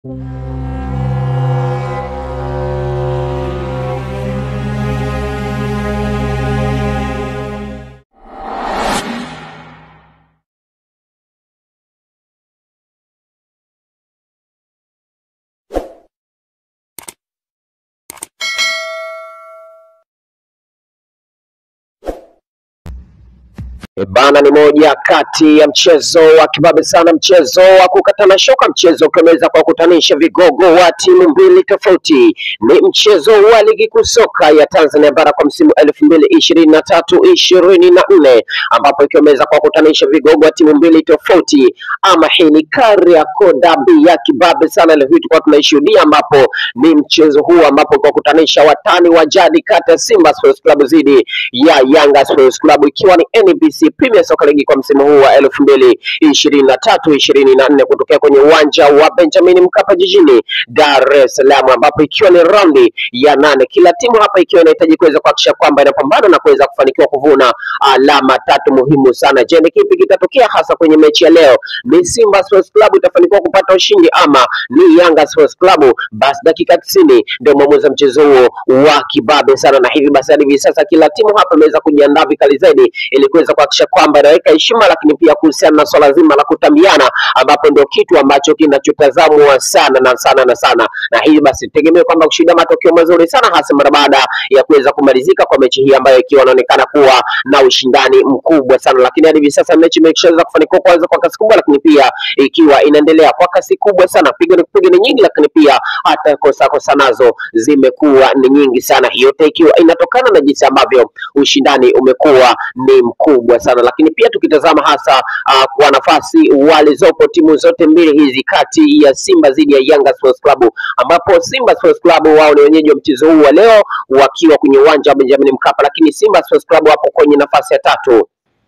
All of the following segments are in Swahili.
E Bana, ni moja kati ya mchezo wa kibabe sana, mchezo wa kukatana shoka, mchezo ukiweza kuwakutanisha vigogo wa timu mbili tofauti. Ni mchezo wa ligi kuu soka ya Tanzania bara kwa msimu elfu mbili ishirini na tatu ishirini na nne ambapo ikiweza kuwakutanisha vigogo wa timu mbili tofauti, ama hii ni Kariakoo Derby ya kibabe sana. Leo hii tulikuwa tunaishuhudia, ambapo ni mchezo huu ambapo kuwakutanisha watani wa jadi kati ya Simba Sports Club dhidi ya Yanga Sports Club ikiwa ni NBC Premier Soccer League kwa msimu huu wa elfu mbili ishirini na tatu ishirini na nne kutokea kwenye uwanja wa Benjamin Mkapa jijini Dar es Salaam, ambapo ikiwa ni raundi ya nane, kila timu hapa ikiwa inahitaji kuweza kuhakikisha kwamba inapambana na kuweza kufanikiwa kuvuna alama tatu muhimu sana. Je, ni kipi kitatokea hasa kwenye mechi ya leo? Ni Simba Sports Club itafanikiwa kupata ushindi ama ni Yanga Sports Club? Basi dakika tisini ndio mwamuzi wa mchezo huo wa kibabe sana, na hivi basi hadi hivi sasa kila timu hapa imeweza kujiandaa vikali zaidi ili kuweza kuhakikisha kwamba inaweka heshima, lakini pia kuhusiana na swala zima la kutambiana, ambapo ndio kitu ambacho kinachotazamwa sana na sana na sana, na hivi basi tegemea kwamba kushinda matokeo mazuri sana, hasa mara baada ya kuweza kumalizika kwa mechi hii ambayo ikiwa inaonekana kuwa na ushindani mkubwa sana, lakini hadi hivi sasa mechi imeshaweza kufanikiwa kwanza kwa kasi kubwa, lakini pia ikiwa inaendelea kwa kasi kubwa sana, pigo ni kupiga ni nyingi, lakini pia hata kosa kosa nazo zimekuwa ni nyingi sana, yote ikiwa inatokana na jinsi ambavyo ushindani umekuwa ni mkubwa sana, lakini pia tukitazama hasa uh, kwa nafasi walizopo timu zote mbili hizi kati ya Simba dhidi ya Yanga Sports Club, ambapo Simba Sports Club wao ni wenyeji wa mchezo huu wa leo wakiwa kwenye uwanja wa Benjamin Mkapa, lakini Simba Sports Club wapo kwenye nafasi ya tatu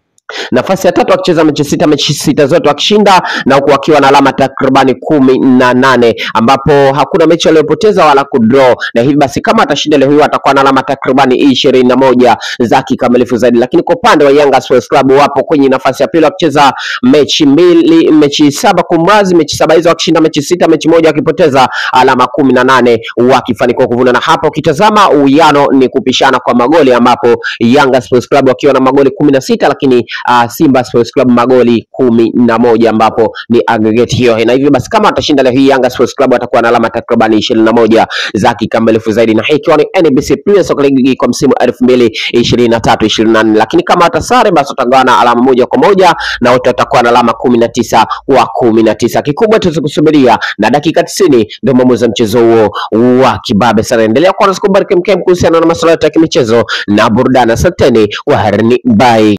nafasi ya tatu wakicheza mechi sita, mechi sita zote wakishinda na huku wakiwa na alama takribani kumi na nane ambapo hakuna mechi waliopoteza wala kudraw, na hivi basi kama atashinda leo hiyo atakuwa na alama takribani ishirini na moja za kikamilifu zaidi. Lakini kwa upande wa Yanga Sports Club wapo kwenye nafasi ya pili wakicheza mechi mbili, mechi saba kumrazi, mechi saba hizo wakishinda mechi sita, mechi moja wakipoteza, alama kumi na nane wakifanikiwa kuvuna. Na hapa ukitazama uwiano ni kupishana kwa magoli, ambapo Yanga Sports Club wakiwa na magoli kumi na sita lakini uh, Simba Sports Club magoli kumi na moja ambapo ni aggregate hiyo, na hivyo basi kama atashinda leo hii Yanga Sports Club atakuwa na alama takribani ishirini na moja za kikamilifu zaidi, na hii ikiwa ni NBC Premier Soccer League kwa msimu elfu mbili ishirini na tatu ishirini na nne lakini kama atasare basi watagawana alama moja kwa moja na wote watakuwa na alama kumi na tisa kwa kumi na tisa. Kikubwa tuweze kusubiria na dakika tisini ndio mwamuzi wa mchezo huo wa kibabe sana. Endelea kuwa nasi kubariki mkem kuhusiana na masuala yote ya kimichezo na burudani. Asanteni, waherini, bye.